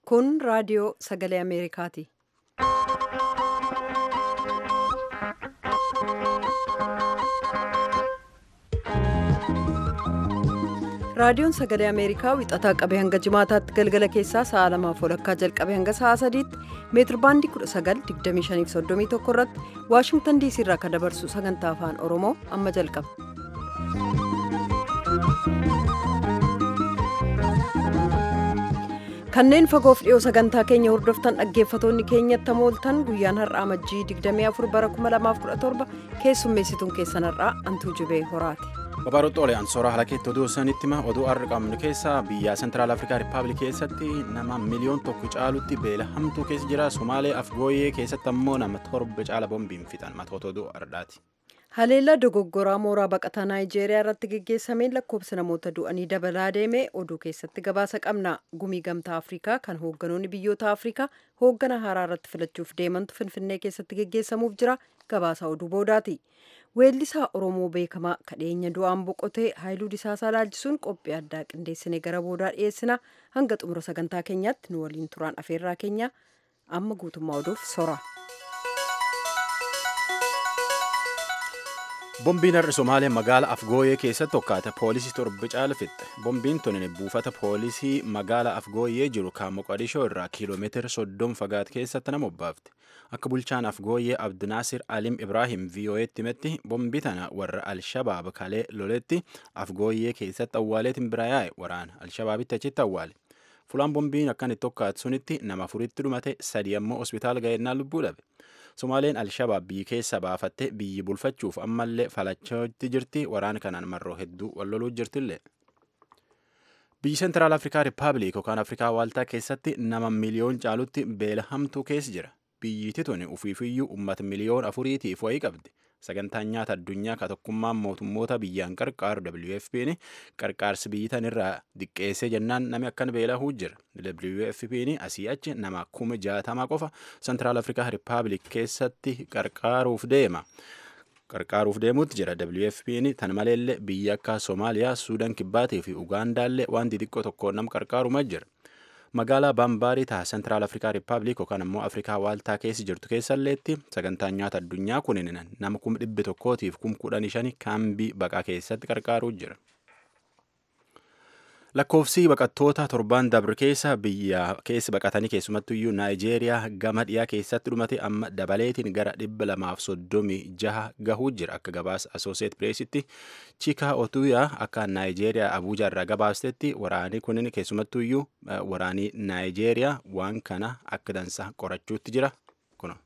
Kun raadiyoo sagalee Ameerikaati. Raadiyoon sagalee Ameerikaa wixataa qabee hanga jimaataatti galgala keessaa sa'a lamaaf walakkaa jalqabee hanga sa'a sadiitti meetir baandii 19:25-31 irratti Waashingtan diisii irraa kan dabarsu sagantaa afaan Oromoo amma jalqaba. Kanneen fagoof dhiyoo sagantaa keenya hordoftan dhaggeeffatoonni keenyatti mooltan guyyaan har'aa majjii 24 bara 2017 keessummeessituun keessan har'aa Antuu Jibee Horaati. Babaarotti Oliyaan Sooraa Halakeetti oduu sanitti hima oduu har'a qabnu keessaa biyya Sentiraal Afrikaa Rippaabilik keessatti nama miliyoon tokko caalutti beela hamtuu keessa jira. Somaalee Afgooyee keessatti ammoo nama torba caala boombiin fixan matoota oduu har'aati. Haleellaa dogoggoraa mooraa baqataa Naayijeeriyaa irratti geggeessameen lakkoofsa namoota du'anii dabalaa deeme oduu keessatti gabaasa qabna. Gumii gamtaa Afrikaa kan hoogganoonni biyyoota Afrikaa hooggana haaraa irratti filachuuf deemantu Finfinnee keessatti geggeessamuuf jira. Gabaasa oduu boodaati. Weellisaa Oromoo beekamaa kadheenya du'aan boqotee Haayiluu Disaasaa laalchisuun qophii addaa qindeessine gara boodaa dhiyeessina. Hanga xumura sagantaa keenyaatti nu waliin turaan afeerraa keenya amma guutummaa oduuf sora. Boombiin har'a Somaalee magaalaa Afgooyee keessatti tokkaate poolisii torba caala fixxe. Boombiin tuni buufata poolisii magaalaa Afgooyee jiru kan Moqodishoo irraa kiiloomeetira soddom fagaate keessatti nama obbaafte. Akka bulchaan Afgooyee Abdinaasir Alim Ibraahim VOA'tti himetti boombii tana warra Alshabaab kalee loletti Afgooyee keessatti awwaaleetiin bira yaa'e waraana Alshabaabitti achitti awwaale. Fulaan boombiin akkan itti tokkaate sunitti nama afuritti dhumate sadi ammoo hospitaala ga'ennaan lubbuu dhabe. Somaaleen Alshabaab biyyi keessa baafatte biyyi bulfachuuf ammallee falachootti jirti waraana kanaan marroo hedduu walloluu jirtillee. Biyyi Sentiraal Afrikaa Rippaabilik yookaan Afrikaa Waaltaa keessatti nama miliyoon caalutti beela hamtuu keessa jira. Biyyiti tuni ufiifiyyuu uummata miliyoon afuriitiif wayii qabdi. Sagantaan nyaata addunyaa ka tokkummaan mootummoota biyyaan qarqaaru WFP'n qarqaarsi biyyi tanirraa diqqeessee jennaan nami akkan beelahuu jira. WFP'n asii achi nama kuma jaatama qofa Sentiraal Afrikaa Rippaabilik keessatti qarqaaruuf deema. Qarqaaruuf deemuutti jira WFP'n tan maleellee biyya akka Soomaaliyaa, Suudaan Kibbaatii fi Ugaandaallee waan xixiqqoo tokkoon nama qarqaaruma jira. magaalaa baambaarii ta'a sentiraal afrikaa rippaabilik yookaan ammoo afrikaa waaltaa keessa jirtu keessalleetti sagantaan nyaata addunyaa kunin nama kuma dhibbi tokkootiif kum kudhanii shani kaambii baqaa keessatti qarqaaruu jira. Lakkoofsi baqattoota torban dabre keessa biyya keessa baqatanii keessumattuyyuu Naayijeeriyaa gama dhiyaa keessatti dhumate amma dabaleetiin gara dhibba lamaaf soddomii jaha gahuu jira akka gabaasa Asooseet Pireesitti Chikaa Otuuyaa akka Naayijeeriyaa Abuujaa irraa gabaastetti waraanii kunin keessumattuyyuu waraanii Naayijeeriyaa waan kana akka dansa qorachuutti jira kuno.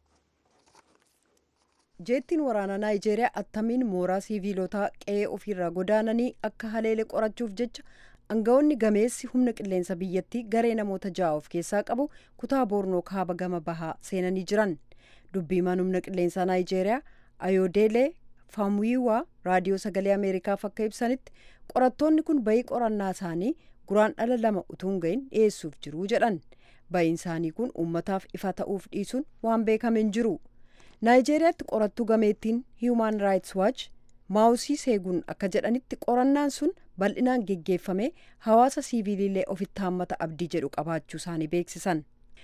Jeettiin waraanaa Naayijeeriyaa attamiin mooraa siiviilotaa qe'ee ofiirraa godaananii akka haleele qorachuuf jecha Aangawoonni gameessi humna qilleensa biyyattii garee namoota ja'a of keessaa qabu kutaa boornoo kaaba gama bahaa seenanii jiran. Dubbiimaan humna qilleensaa Naayijeeriyaa Ayoodeelee Faamuyiwaa raadiyoo sagalee Ameerikaaf akka ibsanitti qorattoonni kun bayii qorannaa isaanii guraan dhala lama utuu hin gahin dhiyeessuuf jiru jedhan. Bayiin isaanii kun uummataaf ifa ta'uuf dhiisuun waan beekame hin jiru. Naayijeeriyaatti qorattuu gameettiin Human Rights Watch maawusii seeguun akka jedhanitti qorannaan sun bal'inaan geggeeffame hawaasa siiviilillee ofitti haammata abdii jedhu qabaachuu isaanii beeksisan.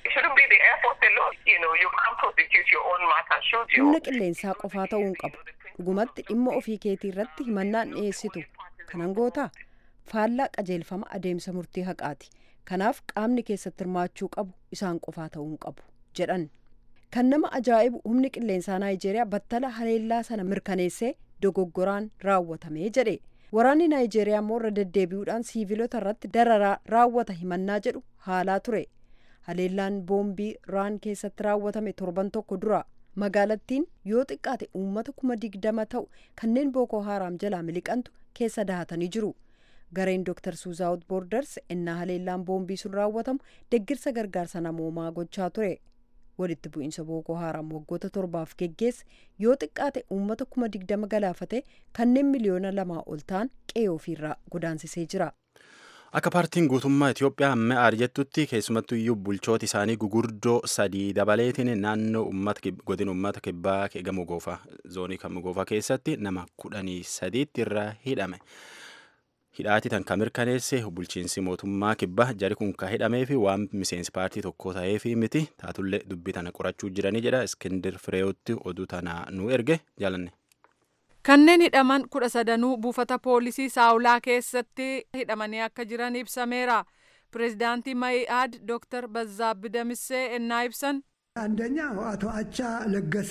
humna qilleensaa qofaa ta'uu hin qabu dhugumatti dhimma ofii keetii irratti himannaan dhiyeessitu kanan gootaa faallaa qajeelfama adeemsa murtii haqaati kanaaf qaamni keessatti hirmaachuu qabu isaan qofaa ta'uu hin qabu jedhan kan nama ajaa'ibu humni qilleensaa naayijeeriyaa battala haleellaa sana mirkaneessee dogoggoraan raawwatame jedhe waraanni naayijeeriyaa immoo irra deddeebi'uudhaan siivilota irratti dararaa raawwata himannaa jedhu haalaa ture haleellaan boombii raan keessatti raawwatame torban tokko dura magaalattiin yoo xiqqaate uummata kuma digdama ta'u kanneen bookoo haaraam jalaa miliqantu keessa dahatanii jiru gareen dooktar suuzaawut boorders innaa haleellaan boombii sun raawwatamu deggirsa gargaarsa namoomaa gochaa ture walitti bu'iinsa bookoo haaraam waggoota torbaaf geggeesse yoo xiqqaate uummata kuma digdama galaafate kanneen miliyoona lamaa ol ta'an qe'ee ofiirraa godaansisee jira. Akka paartiin guutummaa Itoophiyaa amma jettutti keessumattuu iyyuu bulchooti isaanii gugurdoo sadii dabaleetiin naannoo uummata godina uummata kibbaa gamoo goofaa zoonii gamoo goofaa keessatti nama kudhanii sadiitti irraa hidhame. hidhaati tan ka mirkaneesse bulchiinsi mootummaa kibbaa jari kun ka hidhamee fi waan miseensi paartii tokko ta'ee fi miti taatullee dubbii tana qorachuu jiranii jedha iskindir fireeyotti oduu tana nu erge jaalanne. Kanneen hidhaman kudha sadanuu buufata poolisii saawulaa keessatti hidhamanii akka jiran ibsameera. Pireezidaantii Ma'i'aad Dooktar Bazaabbi Damissee ennaa ibsan አንደኛው አቶ አቻ ለገሰ፣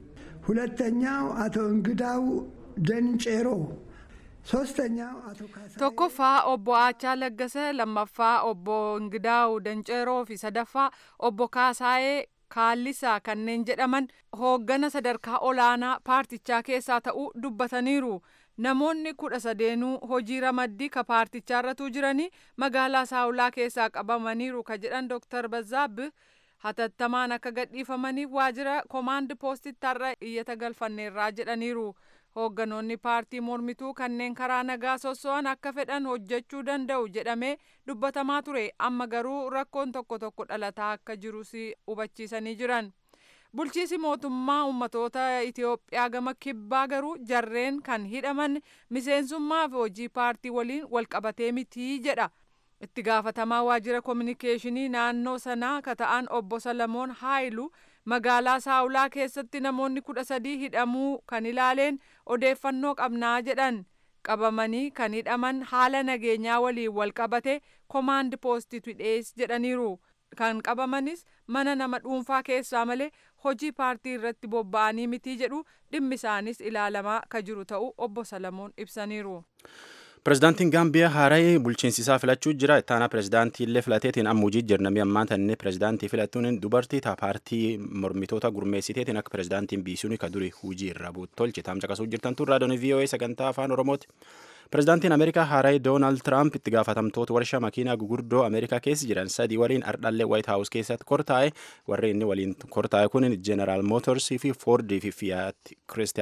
ሁለተኛው አቶ እንግዳው ደንጬሮ፣ ሶስተኛው አቶ ካሳ tokkoffaa obbo Aachaa Laggase lammaffaa obbo Ingidaawu Danceeroo fi sadaffaa obbo Kaasaayee Kaallisaa kanneen jedhaman hooggana sadarkaa olaanaa paartichaa keessaa ta'uu dubbataniiru. Namoonni kudha sadeenuu hojii ramaddii ka paartichaarratu jiranii magaalaa saawulaa keessaa qabamaniiru ka jedhan Dooktar Bazaabbi hatattamaan akka gadhiifamaniif waajjira koomaand poostitti har'a iyyata galfanneerraa jedhaniiru. Hoogganoonni paartii mormituu kanneen karaa nagaa sosso'an akka fedhan hojjechuu danda'u jedhamee dubbatamaa ture amma garuu rakkoon tokko tokko dhalataa akka jirus hubachiisanii jiran. Bulchiisi mootummaa ummatoota Itoophiyaa gama kibbaa garuu jarreen kan hidhaman miseensummaa fi hojii paartii waliin walqabatee mitii jedha. Itti gaafatamaa waajjira koominikeeshinii naannoo sanaa ka ta'an obbo Salamoon Haayilu magaalaa saawulaa keessatti namoonni kudha sadii hidhamuu kan ilaaleen odeeffannoo qabnaa jedhan qabamanii kan hidhaman haala nageenyaa waliin walqabate koomaand poostitu hidhees jedhaniiru. Kan qabamanis mana nama dhuunfaa keessaa malee hojii paartii irratti bobba'anii mitii jedhu dhimmi isaanis ilaalamaa ka jiru ta'uu obbo Salamoon ibsaniiru. Pireezidaantiin Gaambiyaa haara'ee bulchiinsi isaa filachuu jira. Ittaanaa pireezidaantii illee filateetiin amma hojii jirnamii ammaan tanne pireezidaantii filattuun dubartii taa paartii mormitoota gurmeessiteetiin akka pireezidaantiin biisuun ka durii hojii irraa buutu tolche taamsa qasuu jirtan tun raadiyoon VOA sagantaa afaan Oromooti. Pireezidaantiin Ameerikaa haara'ee Doonaald Tiraamp itti gaafatamtoota warshaa makiinaa gurguddoo Ameerikaa keessa jiran sadii waliin ardhallee Waayit Haawus keessatti kortaa'e warri inni waliin kortaa'e kun Jeneraal Mootorsii fi Foordii fi Fiyaat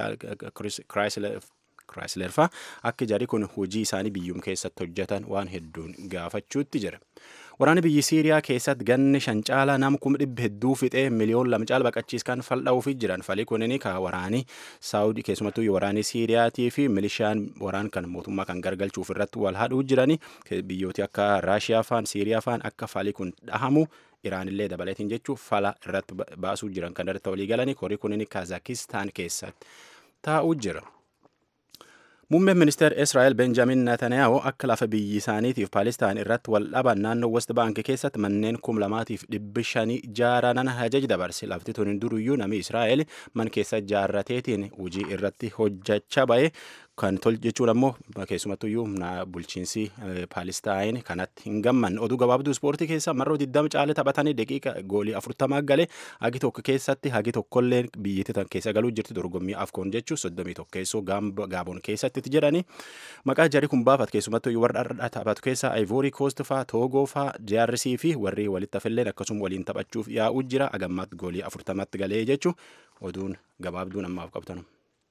Chrysler faa akka jarri kun hojii isaanii biyyuum keessatti hojjetan waan hedduun gaafachuutti jira. Waraanni biyyi Siiriyaa keessatti ganni shan caalaa nama kuma dhibba hedduu fixee miliyoon lama caala baqachiiskan fal'aa'uufi jiran falii kunini ka waraanii Saawudii keessumattuu waraanii Siiriyaatii fi milishaan waraan kan mootummaa kan gargalchuuf irratti wal hadhuu jirani biyyooti akka Raashiyaa faan Siiriyaa faan akka falii kun dhahamu Iraanillee dabaleetiin jechuun fala irratti baasuu jiran kan irratti walii galanii korii kunini Kaazakistaan keessatti taa'uu jira. Muummeen ministeera Israa'el Benjamin Netanyahu akka lafa biyyi isaaniitiif Paalistaan irratti wal dhaban naannoo West Bank keessatti manneen kum lamaatiif dhibbi shanii jaaranan ajaja dabarse lafti tun duruyyuu namni Israa'el man keessa jaarrateetiin hojii irratti hojjechaa ba'e kan tol jechuun ammoo keessumattuyyuu bulchiinsi Paalistaan kanatti hin gammanne oduu gabaabduu ispoortii keessa marroo 20 caale taphatanii daqiiqa goolii 40 galee hagi tokko keessatti hagi tokkollee biyyatti tan keessa galuu jirti dorgommii afkoon jechuun 31 keessoo gaaboon keessatti jedhani maqaa jarri kun baafat keessumattuyyuu warra dhadhaa taphatu keessa Ivory Coast faa Togo faa JRC fi warri walitti hafilleen akkasuma waliin taphachuuf yaa'uu jira agammaatti goolii 40 galee jechuun oduun gabaabduun ammaaf qabtanu.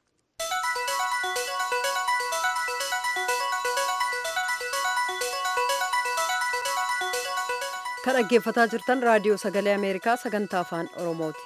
kan dhaggeeffataa jirtan raadiyoo sagalee ameerikaa sagantaa afaan oromooti.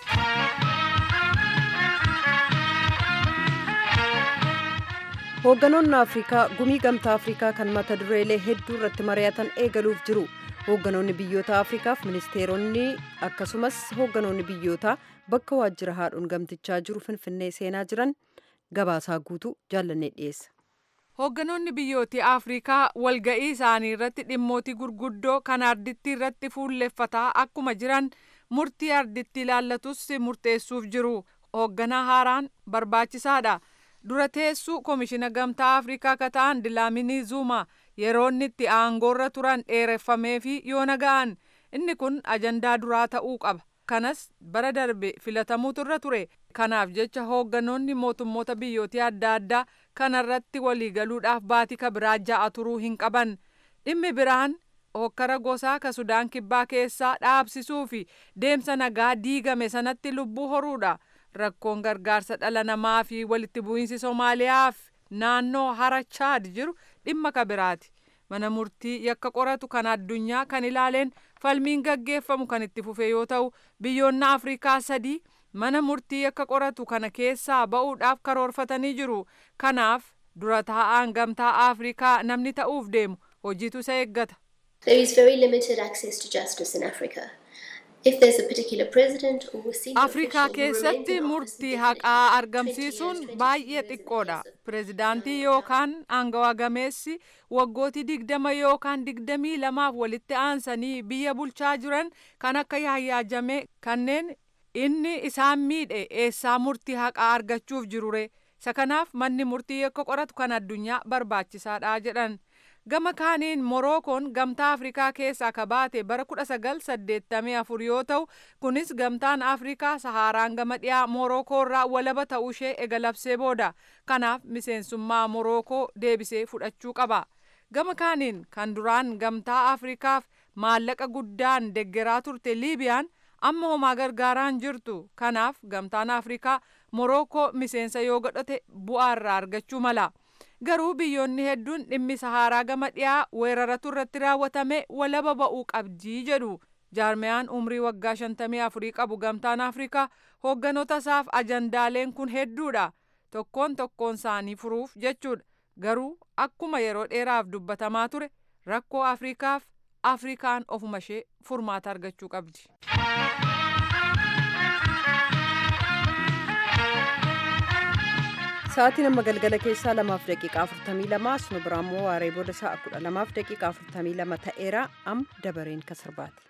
hoogganoonni afrikaa gumii gamtaa afrikaa kan mata dureelee hedduu irratti mari'atan eegaluuf jiru hoogganoonni biyyoota afrikaaf ministeeronni akkasumas hoogganoonni biyyootaa bakka waajjira haadhuun gamtichaa jiru finfinnee seenaa jiran gabaasaa guutuu jaallannee dhiyeessa. Hoogganoonni biyyooti Afrikaa walga'ii isaanii irratti dhimmootii gurguddoo kan arditti irratti fuulleffataa akkuma jiran murtii arditti ilaallatus murteessuuf jiru. Hoogganaa haaraan barbaachisaadha. Dura teessuu Komishina Gamtaa Afrikaa ka ta'an Dilaaminii Zuuma yeroo inni itti aangoorra turan dheereffamee fi yoo naga'an inni kun ajandaa duraa ta'uu qaba. Kanas bara darbe filatamuutu irra ture. Kanaaf jecha hoogganoonni mootummoota biyyootii adda addaa kanarratti waliigaluudhaaf baatii ka biraa ja'a turuu hin qaban. Dhimmi biraan hokkara gosaa ka Sudaan kibbaa keessaa dhaabsisuu fi deemsa nagaa diigame sanatti lubbuu horuudha. Rakkoon gargaarsa dhala namaa fi walitti bu'iinsi Somaaliyaaf naannoo hara Chaad jiru dhimma ka biraati. Mana murtii yakka qoratu kan addunyaa kan ilaaleen falmiin gaggeeffamu kan itti fufe yoo ta'u biyyoonni Afrikaa sadii mana murtii yakka qoratu kana keessaa ba'uudhaaf karoorfatanii jiru. Kanaaf dura taa'aan gamtaa afrikaa namni ta'uuf deemu hojiitu isa eeggata. There is very limited access to justice in Africa. If there's a particular president or a senior afrikaa official who remains keessatti in office murtii indefinitely, haqaa 20 argamsiisuun years, 22 baay'ee years in xiqqoodha office, pirezidaantii yookaan aangawaa gameessi waggootii digdama yookaan digdamii lamaaf walitti aansanii biyya bulchaa jiran kan akka yaayyaajame kanneen inni isaan miidhe eessaa murtii haqaa argachuuf jirure isa kanaaf manni murtii yakka qoratu kan addunyaa barbaachisaadha jedhan gama kaaniin morookoon gamtaa afrikaa keessaa ka baate bara 1984 yoo ta'u kunis gamtaan afrikaa sahaaraan gama dhiyaa morookoo irraa walaba ta'uu ishee egalabsee booda kanaaf miseensummaa morookoo deebisee fudhachuu qaba gama kaaniin kan duraan gamtaa afrikaaf maallaqa guddaan deggeraa turte liibiyaan amma homaa gargaaraan jirtu kanaaf gamtaan afrikaa morookoo miseensa yoo godhate bu'aa irraa argachuu mala garuu biyyoonni hedduun dhimmi sahaaraa gama dhiyaa weeraratu irratti raawwatame walaba ba'uu qabdii jedhu jaarmiyaan umrii waggaa 54 qabu gamtaan afrikaa hoogganoota isaaf ajandaaleen kun hedduudha tokkoon tokkoon isaanii furuuf jechuudha garuu akkuma yeroo dheeraaf dubbatamaa ture rakkoo afrikaaf afrikaan ofuma ishee furmaata argachuu qabdi. Sa'aatiin amma galgala keessaa lamaaf daqiiqaa afurtamii lama asuma biraa immoo waaree booda sa'a kudha lamaaf daqiiqaa afurtamii lama ta'eera amma dabareen kan sirbaati.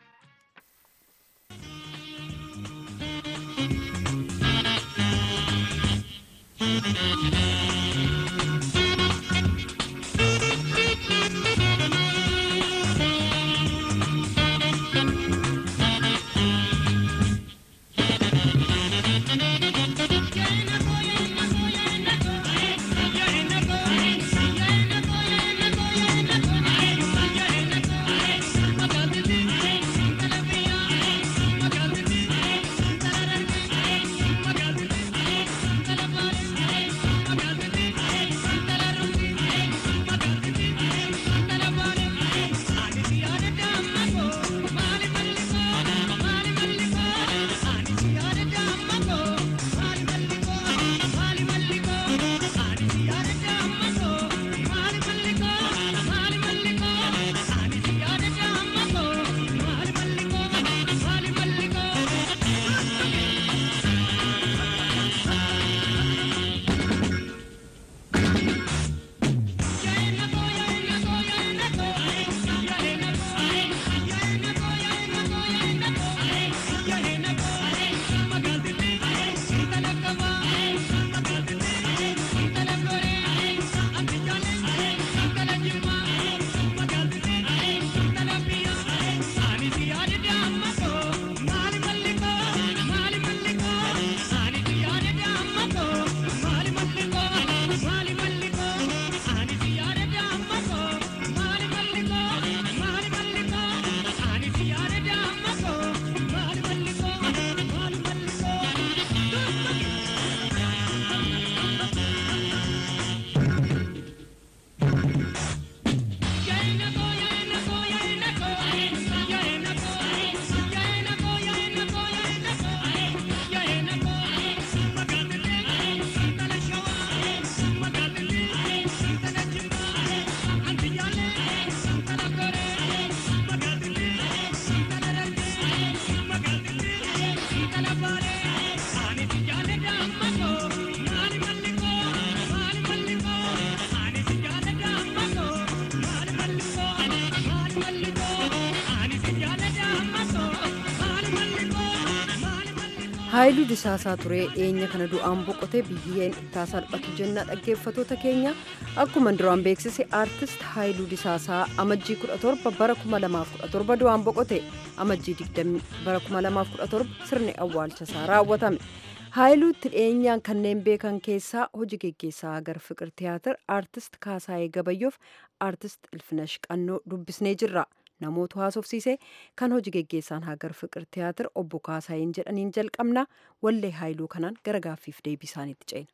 haayiluu disaasaa turee dhiyeenya kana du'aan boqotee biyyeen ittaa salphatu jenna dhaggeeffatoota keenya akkuma duraan beeksise aartist haayiluu disaasaa amajjii 17 bara 2017 du'aan boqote amajjii 20 bara 2017 sirni awwaalchasaa raawwatame haayiluutti dhiyeenyaan kanneen beekan keessaa hojii geggeessaa agar fiqir tiyaatir aartist kaasaayee gabayyoof aartist ilfinash qannoo dubbisnee jirra. namoota haasofsiise kan hojii geggeessaan hagar fiqir tiyaatir obbo Kaasaayeen jedhaniin jalqabna wallee haayiluu kanaan gara gaaffiif deebii isaaniitti ceena.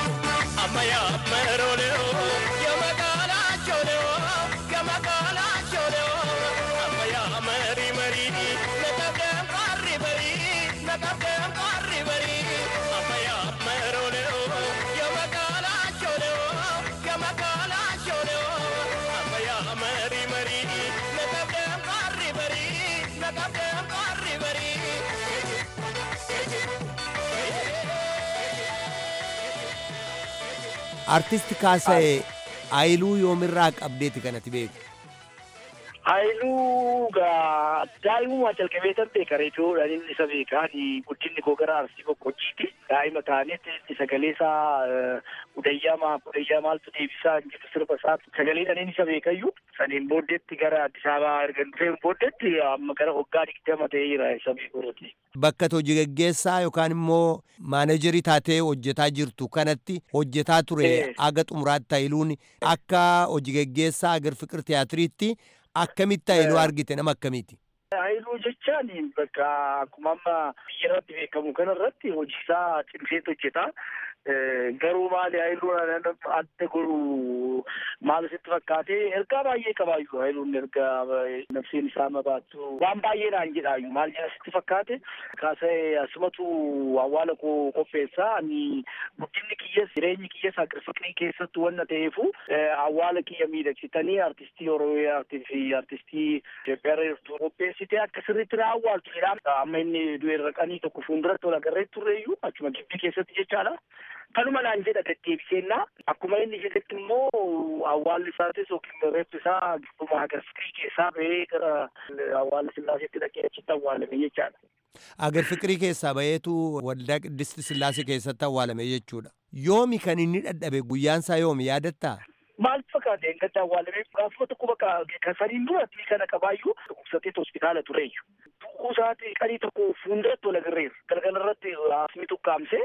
Amaya, pero leo, yo me cala, yo leo, yo me cala, darii marii na qabdeen qaarri barii na qabdeen qaarri barii. artisti kaasa'e ayiluu yoomirraa qabdeeti kanati beeku Haayiluu gaa daa'imummaa jalqabee tan beeka reediyoodhaan inni isa beekaan guddinni koo gara arsii boqqojjiiti. Daa'ima taanetti sagalee isaa udayyamaa udayyaa maaltu deebisaa hin jiru sirba isaa sagaleedhaan inni isa beekayyuu. Saniin booddeetti gara Addis Ababaa erga dhufeen booddeetti amma gara waggaa digdama ta'eera isa beekuuti. bakka hojii gaggeessaa yookaan immoo maanejarii taatee hojjetaa jirtu kanatti hojjetaa ture Eh. aga xumuraatti ayiluun akka hojii gaggeessaa agar fiqir tiyaatiriitti akkamitti ayiluu Eh. argite nama akkamiiti Haayiluu jechaan bakka akkuma amma biyya irratti beekamu kana irratti hojii isaa cimseetu hojjeta. Eh, Garuu maali haayiluun adda godhu maal sitti fakkaate ergaa baay'ee qabaayyuu haayiluun ergaa eh, nafseen isaa mabaattu waan baay'ee naan jedhaayyuu maal jedha sitti fakkaate kaasee asumatu awwaala koo qopheessaa ani guddinni kiyyas jireenyi kiyyas fiqirii keessattu wanna ta'eefu eh, awwaala kiyya miidhagsitanii artistii oromiyaa fi artistii Itoophiyaa reertuu qopheessitee akka sirriitti na awwaaltu jedhaan amma inni du'e raqanii tokko fuulduratti wal agarree turreeyyuu achuma gibbii keessatti jechaadha. Kanuma naan jedha deddeebiseenna akkuma inni jedhetti immoo awwaalli isaatis yookiin reeffi isaa gidduma agarsiisii keessaa bahee gara awwaala sillaaseetti dhaqee achitti awwaalame jechaadha. agar fiqirii keessaa baheetu waldaa qiddisti sillaasee keessatti awwaalame jechuudha yoomi kan inni dhadhabe guyyaansaa yoomi yaadattaa Maal fakkaate engatti awwaalamee gaafuma tokko bakka kan saniin duratti kana qabaayyuu dhukkubsateet hospitaala tureeyyu. Tuqquu isaati qanii tokko fuulduratti wal agarreera. Galgala irratti haasni tukkaamsee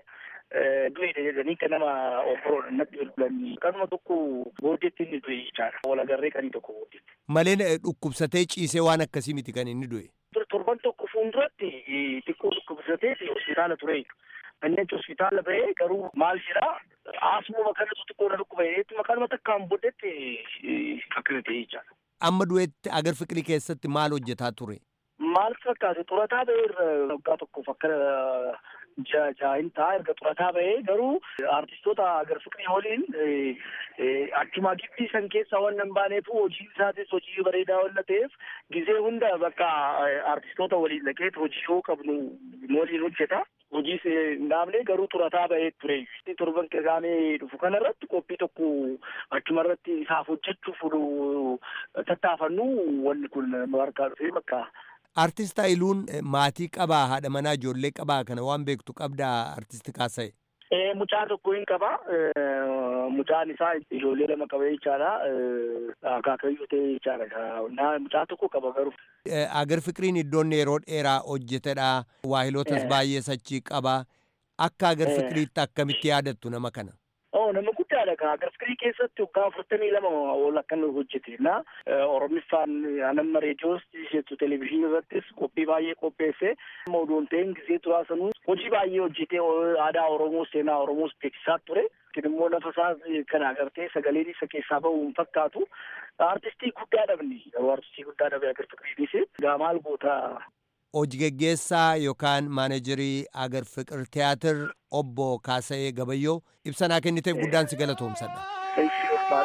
du'e jedhanii kan nama obboroodha natti bilbilanii. Kanuma tokko booddeetti inni du'e jechaadha. Wal agarree qanii tokko booddeetti. malee eh, dhukkubsatee ciisee waan akkasii miti kan inni du'e Dur- Torban tokko fuulduratti eh, xiqqoo dhukkubsatee hospitaala tureeyyu. Inni achi hospitaala bahee garuu maal jedhaa asmuma kanatu xiqqoo na dhukkuba jedheettuma kanuma takkaan booddeetti eh, akkana ta'e jechaadha. amma du'etti agar fiqirii keessatti maal hojjetaa ture maal fakkaate xurataa bahee irra waggaa tokkoof akka ja- jaahin ta'a erga xurataa bahee garuu artistoota agar fiqirii waliin eh, eh, achuma gibbii san keessaa waan hin baaneef hojiin isaatis hojii bareedaa waan ta'eef gizee hunda bakka eh, artistoota waliin dhaqeet hojii yoo qabnu waliin hojjeta. Hojiis hin dhaabne garuu xurataa bahee ture. Torban qeeqaamee dhufu kanarratti qophii tokko achuma irratti isaaf hojjechuuf nu tattaafannu wanni kun nu harkaa dhufee bakka artist ayiluun eh, maatii qabaa haadha manaa ijoollee qabaa kana waan beektu qabdaa artisti kaasa'e Eh, mucaa tokko hin qaba. Eh, Mucaan isaa ijoollee lama qaba jechaadha. Eh, Akaakayyuu ta'e jechaadha. Na mucaa tokko qaba garuu. Eh, agar fiqiriin iddoon yeroo dheeraa hojjetedha waahilotas Eh. baay'ee sachii qaba akka agar Eh. fiqiriitti akkamitti yaadattu nama kana Oh, nama guddaadha kaa agar fiqirii keessatti waggaa afurtamii lama ol akkan hojjete na oromiffaan anamma reediyoos jettu televizyiinii irrattis qophii baay'ee qopheesse oduun ta'een gisee turaa sanuu hojii baay'ee hojjetee aadaa oromoos seenaa oromoos beeksisaa ture Kun immoo lafa isaa kana agartee sagaleen isa keessaa bahu hin fakkaatu artistii guddaa dhabni garuu artistii guddaa dhabe agar fiqiriinis gaa maal goota hojii geggeessaa yookaan maanejarii agar fiqir tiyaatir obbo kaasa'ee gabayyoo ibsanaa kenniteef guddaan si galatoomsadha.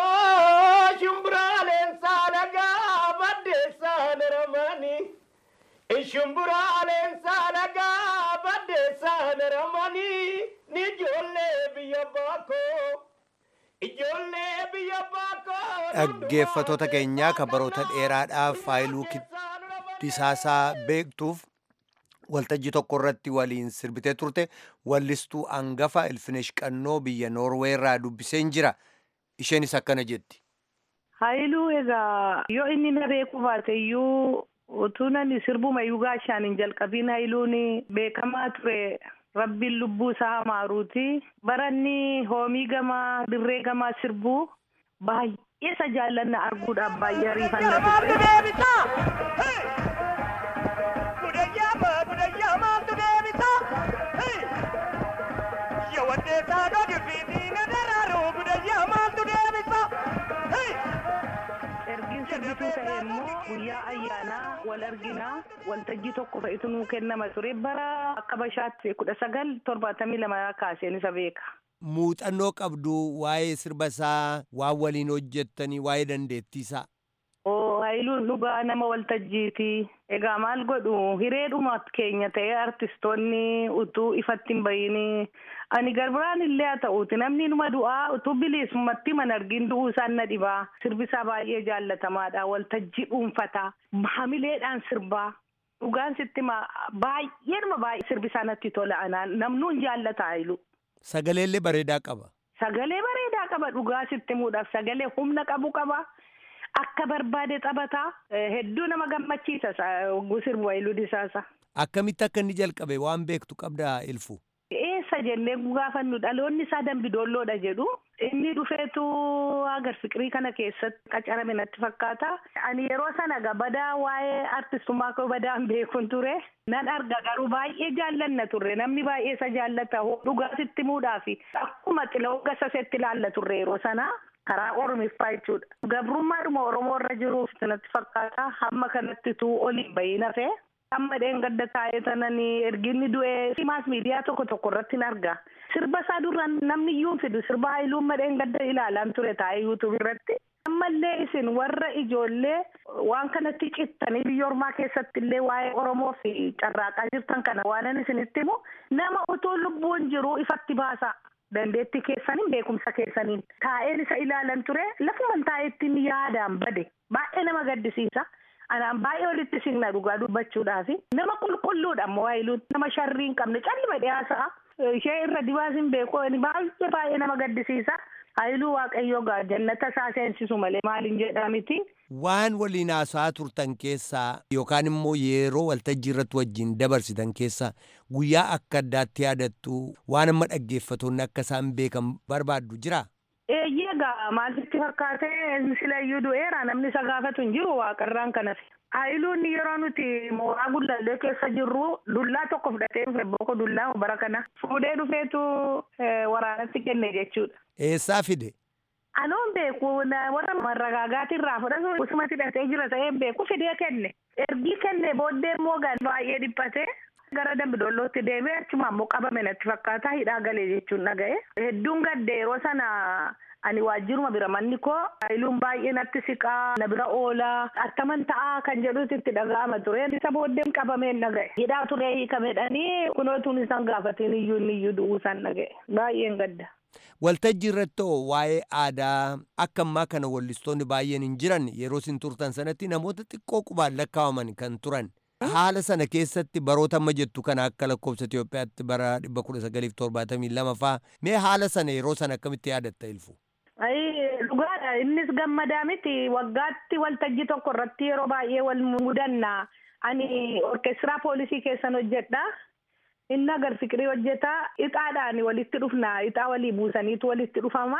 Shumburaaleen saalagaa baddeessaan ramani. Shumburaaleen saalagaa baddeessaan ramani. Ni ijoollee biyya baakoo. Ijoollee biyya baakoo. Dhaggeeffatoota keenyaa kan baroota dheeraadhaaf faayiluu disaasaa beektuuf waltajjii tokko irratti waliin sirbitee turte wallistuu hangafa ilfinesh qannoo biyya noorwee irraa dubbiseen jira isheenis akkana jetti. Haayiluu egaa yoo inni na beeku baate iyyuu utuu nani sirbuma iyyuu gaashaan hin jalqabiin haayiluun beekamaa ture rabbiin lubbuu isaa hamaaruuti baranni hoomii gamaa dirree gamaa sirbuu baay'ee isa jaallanna arguudhaaf baay'ee ariifannaa ergiin sirbituu ta'e immoo guyyaa ayyaanaa wal arginaa waltajjii tokko fa'itu nuu kennama ture bara akka bashaatti kudha sagal torbaatamii lama kaaseen isa beeka. Muuxannoo qabdu waa'ee sirba isaa waan waliin hojjettanii waa'ee dandeettii isaa. Haayiluun dhugaa nama waltajjiiti. Egaa maal godhu hireedhuma keenya ta'ee artistoonni utuu ifatti hin bayini. Ani garbiraan illee haa ta'uuti namni numa du'aa utuu bilisummaatti man argin du'uu isaan na dhibaa. Sirbisaa baay'ee jaallatamaadha. Waltajjii dhuunfataa. Hamileedhaan sirbaa. Dhugaan sitti baay'ee nama baay'ee sirbisaa natti tola anaan namnuun jaallata Haayilu. Sagaleellee bareedaa qaba. Sagalee bareedaa qaba dhugaa sitti muudhaaf sagalee humna qabu qaba. Akka barbaade taphataa hedduu nama gammachiisa sirbu Haayiluu Disaasa. Akkamitti akka inni jalqabe waan beektu qabdaa ilfu. Eessa jennee gaafannu dhaloonni isaa dambidoolloodha jedhu. Inni dhufeetu agar fiqirii kana keessatti qacarame natti fakkaata. Ani yeroo sana gabadaa waa'ee artistummaa koo badaan beekun ture. Nan arga garuu baay'ee jaallanna turre namni baay'ee isa jaallata dhugaa sitti muudhaafi akkuma xiloo gasasetti ilaalla turre yeroo sana. karaa oromiffaa jechuudha. Gabrummaadhuma Oromoo irra jiruuf natti fakkaata hamma kanattitu oliin bahiin hafe. Amma dheengadda taa'ee tananii erginni du'ee maas miidiyaa tokko tokko irratti hin arga. Sirba isaa duraan namni iyyuu fidu sirba haayiluu amma dheengadda ilaalaan ture taa'ee yuutuub irratti. Ammallee isin warra ijoollee waan kanatti cittanii biyya ormaa keessatti illee waa'ee Oromoo fi carraaqaa jirtan kana waan isinitti himu nama utuu lubbuun jiru ifatti baasa. dandeettii keessaniin beekumsa keessaniin taa'een isa ilaalan ture lafuman taa'eettiin yaadaan bade baay'ee nama gaddisiisa anaan baay'ee walitti signa dhugaa dubbachuudhaaf nama qulqulluudha ammoo Haayiluun nama sharrii hin qabne callima dhiyaasaa ishee irra dibaas hin beeku baay'ee baay'ee nama gaddisiisa Haayiluu waaqayyoo gaa jannata isaa seensisu malee maaliin jedhaa miti. Waan waliin haasa'aa turtan keessaa yookaan immoo yeroo waltajjii irratti wajjin dabarsitan keessaa guyyaa akka addaatti yaadattu waan amma dhaggeeffatoonni akka isaan beekan barbaaddu jira. Eeyyee gaa maalitti fakkaatee silayyuu du'eera namni isa gaafatu hin jiru waaqarraan kanas. Haayiluun yeroo nuti mooraa gullallee keessa jirru dullaa tokko fudhatee dhufe booko dullaa bara kana fuudhee dhufeetu waraanatti kenne jechuudha. Eessaa fide? Anoon beeku warra marragaagaati irraa fudhatu usumatti hidhatee jira ta'ee beeku fidee kenne. Ergii kenne booddee immoo baay'ee dhiphate. Gara dambidollootti deemee achuma ammoo qabame natti fakkaata hidhaa galee jechuun dhaga'e. Hedduun gadde yeroo sana ani waajjiruma bira manni koo haayiluun baay'ee natti siqaa na bira oolaa attaman ta'aa kan jedhutti itti dhaga'ama ture. Isa booddeen qabameen dhaga'e. Hidhaa turee hiikamedhanii kunootuun isaan gaafatiin iyyuu inni iyyuu du'uu isaan dhaga'e. Baay'een gadda. Waltajjii irratti waa'ee aadaa akka ammaa kana wallistoonni baay'een hin jiran yeroo isin turtan sanatti namoota xiqqoo qubaan lakkaa'aman kan turan. Haala sana keessatti baroota amma jettu kana akka lakkoofsa Itoophiyaatti bara dhibba kudha sagaliif torbaatamii lama faa mee haala sana yeroo sana akkamitti yaadatta ilfu? Dhugaadha innis gammadaa miti waggaatti waltajjii tokko irratti yeroo baay'ee wal mudanna ani orkeestiraa poolisii keessan hojjedha. Inni agar fiqirii hojjetaa ixaadhaan walitti dhufna ixaa walii buusaniitu walitti dhufama.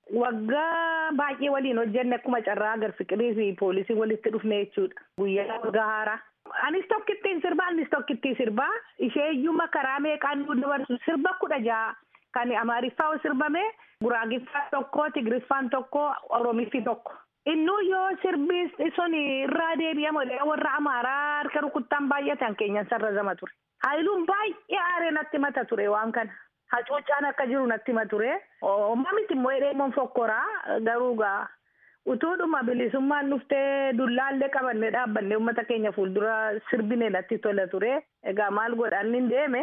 Waggaa baay'ee waliin hojjenne akkuma carraa agar fiqirii fi poolisii walitti dhufne jechuudha. Guyyaa waggaa haaraa. Anis tokkittiin sirbaa anis tokkittiin sirbaa ishee iyyuma karaa meeqaan nu dabarsu sirba kudha jaha kan amaariffaa sirbame guraagiffaa tokko tigiriffaan tokko oromiffi tokko. Innuu yoo sirbi sun irraa deebi'amu warra amaaraa harka rukuttaan baay'atan keenyan sarrazama ture. Haayiluun baay'ee aaree natti mata ture waan kana. Hacuuccaan akka jiru natti mata ture. Omma miti immoo hidheemoon fokkoraa garuu gaa utuudhuma bilisummaan dhuftee dullaallee qabannee dhaabbannee uummata keenya fuuldura sirbine natti tola ture. Egaa maal godhaan hin deeme.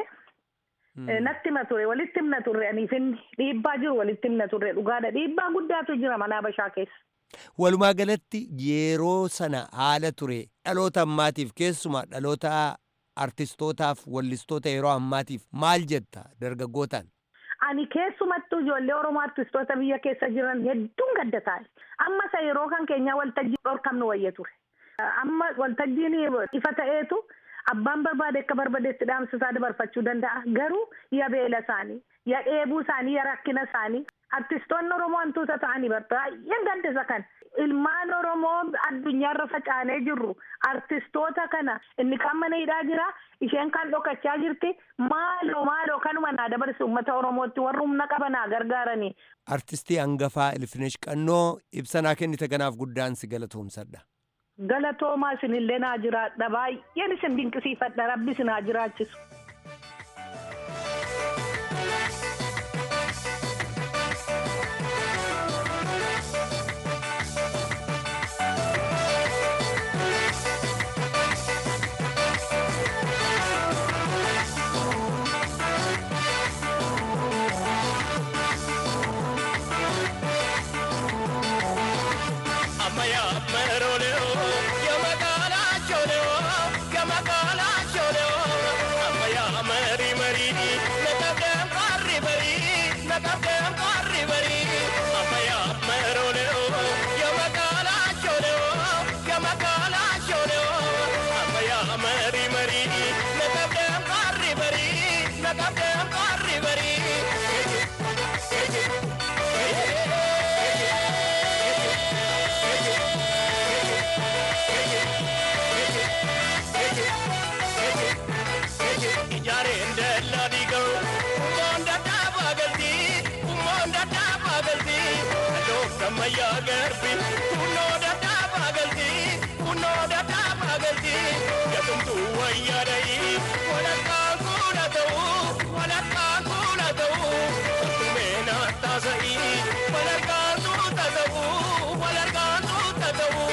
Natti hima ture walitti himna turre aniifin dhiibbaa jiru walitti himna turre dhugaadha dhiibbaa guddaatu jira mana Habashaa keessa. Walumaa galatti yeroo sana haala ture dhaloota ammaatiif keessumaa dhaloota artistootaaf wallistoota yeroo ammaatiif maal jetta dargaggootaan? Ani keessumattuu ijoollee Oromoo artistoota biyya keessa jiran hedduun gadda taa'e. Amma isa yeroo kan keenyaa waltajjii dhorkamnu wayya ture. Amma waltajjiin ifa ta'eetu abbaan barbaade akka barbaadetti dhaamsisaa dabarfachuu danda'a. Garuu ya beela isaanii, ya dheebuu isaanii, ya rakkina isaanii. Artistoonni Oromoo hantuuta ta'anii baay'een gaddisa kan. Ilmaan Oromoo addunyaarra facaanee jirru artistoota kana inni kan mana hidhaa jira isheen kan dhokachaa jirti maaloo maaloo kanuma naa dabarsu uummata Oromootti warra humna qabanaa gargaaranii. Artistii hangafaa Ilfinesh Qannoo ibsanaa kennite kanaaf guddaan si galatoomsadha. Galatoomaa isinillee naa jiraadha baay'een isin dinqisiifadha rabbi isin haa jiraachisu. Ammayyaa garbi kunoo dadhaabaa galti kunoo dadhaabaa galti gatumtuu wayyaa dhayi walakkaan kuula ta'u walakkaan kuula ta'u ottumee naattaa sa'i walakkaan tuuta ta'u walakkaan tuuta ta'u.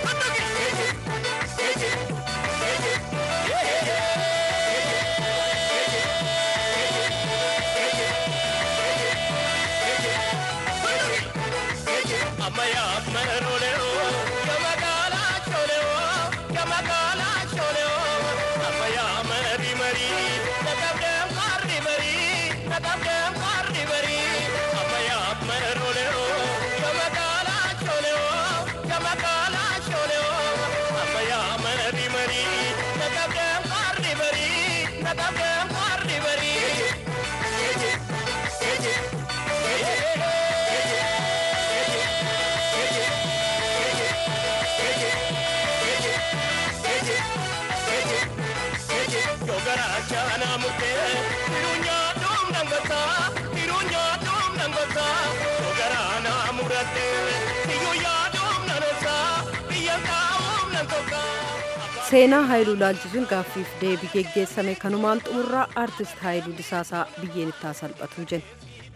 Ammayyaa marooleoo gamagaalaa chooleoo gamagaalaa chooleoo ammayyaa marii marii naqabdeen qarri barii naqabdeen qarri barii ammayyaa marooleoo gamagaalaa chooleoo gamagaalaa chooleoo ammayyaa marii marii naqabdeen qarri barii naqabdeen qarri barii. Yogaraachana murtee hirunyaa dhuum dhangataa hirunyaa dhuum dhangataa yogaraana murattee hiyyuyaa dhuum nanosaa biyya taa'uum nan tokkaa. seenaa haayiluu laalchisuun gaaffiif deebii geggeessame kanumaan xumurraa aartist haayiluu disaasaa biyyeen ittaa salphatu jenna.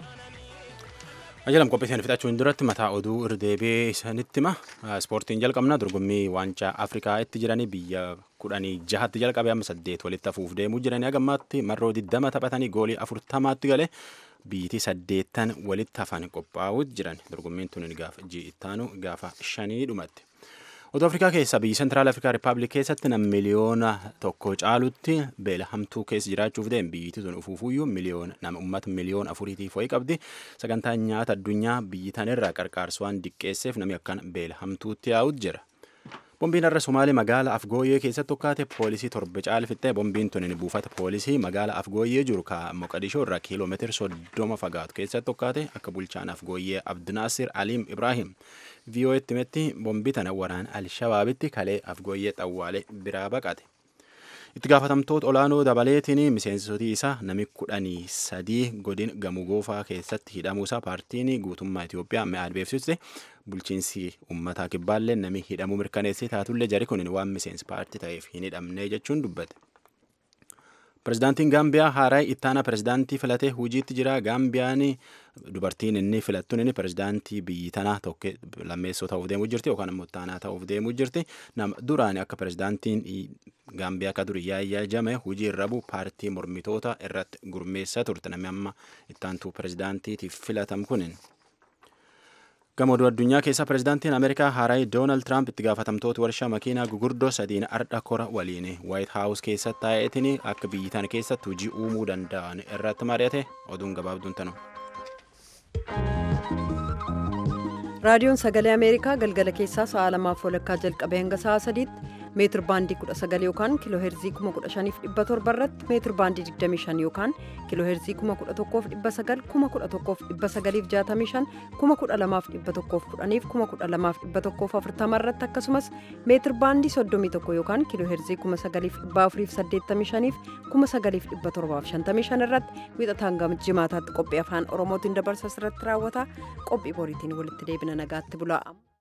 Ajalam qophii isaanii fixachuun duratti mataa oduu irra deebi'ee isaanitti hima. Ispoortiin jalqabna dorgommii waancaa Afrikaa itti jiranii biyya kudhanii jahatti jalqabe amma saddeet walitti hafuuf deemuu jiranii hagammaatti marroo diddama taphatanii goolii afurtamaatti galee biyyittii saddeettan walitti hafan qophaa'uutti jiran dorgommiin tun gaafa ji'ittaanu gaafa shanii dhumatti. Oduu Afrikaa keessa biyyi Sentiraal Afrikaa Rippaabilik keessatti nam miliyoona tokko caalutti beela hamtuu keessa jiraachuuf deem biyyittii sun ufuufuyyuu miliyoona nama uummata miliyoona afuriitiif wayii qabdi sagantaan nyaata addunyaa biyyi tanirraa qarqaarsu waan diqqeesseef namni akkan beela hamtuutti yaa'utu jira. Bombiin har'a Somaalee magaalaa Afgooyyee keessatti tokkaate poolisii torba caalfittee bombiin tun buufata poolisii magaalaa Afgooyyee jiru ka Moqadishoo irraa kiiloomeetira soddoma fagaatu keessatti tokkaate akka bulchaan Afgooyyee Abdinaasir Aliim Ibraahim VOA'tti himetti bombii tana waraan Alshabaabitti kalee Afgooyyee xawwaalee biraa baqate. Itti gaafatamtoota olaanoo dabaleetiin miseensotii isaa nami kudhanii sadii godin gamoo goofaa keessatti hidhamuusaa paartiin guutummaa Itoophiyaa mi'aad beeksiste bulchiinsi uummataa kibbaallee nami hidhamuu mirkaneessee taatullee jari kun waan miseensi paartii ta'eef hin hidhamne jechuun dubbate. Pirezidaantiin Gaambiyaa haaraa ittaana pirezidaantii filatee hojiitti jira. Gaambiyaan dubartiin inni filattuun inni pirezidaantii biyyi tanaa tokko lammeessoo ta'uuf deemuu jirti yookaan immoo ittaanaa ta'uuf deemuu jirti. Nama duraan akka pirezidaantiin Gaambiyaa akka durii yaayyaa jame hojii irra bu'u paartii mormitoota irratti gurmeessaa turte. Namni amma ittaantuu pirezidaantiitiif filatam kunin. Gamooduu addunyaa keessa pirezidaantiin Ameerikaa haaraa Doonaald Tiraamp itti gaafatamtoota warshaa makiinaa gugurdoo sadiin ardha kora waliin Waayit Haawus keessatti taa'eetiin akka biyyi tana keessatti hojii uumuu danda'an irratti mari'ate oduun gabaabduun tanu. raadiyoon sagalee ameerikaa galgala keessaa sa'a lamaaf walakkaa jalqabee hanga sa'a sadiitti meetir baandii 19 yookaan kiiloo heerzii 15700 irratti meetir baandii 25 yookaan kiiloo heerzii 11900 11965 12110 12140 irratti akkasumas meetir baandii 31 yookaan kiiloo heerzii 9485 9755 irratti wixataan gama jimaataatti qophii afaan oromootiin dabarsa irratti raawwata qophii boriitiin walitti deebina nagaatti bulaa.